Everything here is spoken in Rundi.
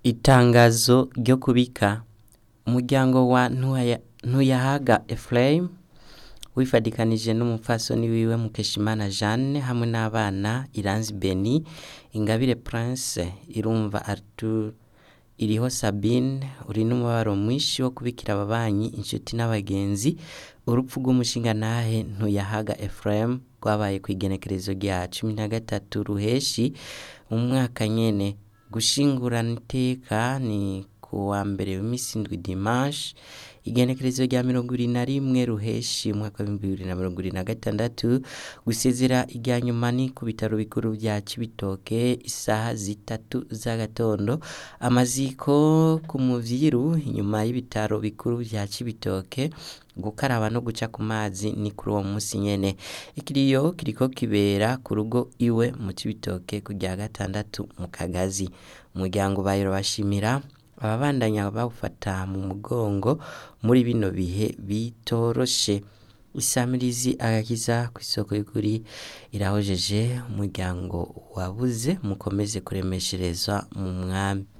Itangazo ryo kubika umuryango wa Ntuya- Ntuyahaga Ephraim wifadikanije n'umupfasoni wiwe Mukeshimana Jeanne hamwe n'abana Iranzi Beni Ingabire Prince Irumva Arthur iriho Sabine uri n'umubabaro mwinshi wo kubikira ababanyi inshuti n'abagenzi urupfu rw'umushingantahe Ntuyahaga Ephraim rwabaye ku igenekerezo rya cumi na gatatu ruheshi mu mwaka nyene gushingurana iteka ni ku wa mbere w'imisi indwi dimanche igenekerezo rya mirongo ibiri na rimwe ruheshi umwaka w'ibihumbi bibiri na mirongo ibiri na gatandatu gusezera irya nyuma ni ku bitaro bikuru vya Cibitoke isaha zitatu z'agatondo amaziko ku muvyiru inyuma y'ibitaro bikuru vya Cibitoke gukaraba no guca ku mazi ni kuri uwo musi nyene ikiriyo kiriko kibera ku rugo iwe mu Cibitoke ku rya gatandatu mu Kagazi umuryango bayiro bashimira ababandanya bawufata mu mugongo muri bino bihe bitoroshe isamirizi agakiza ku isoko y'ukuri irahojeje umuryango wabuze mukomeze kuremeshereza mu mwami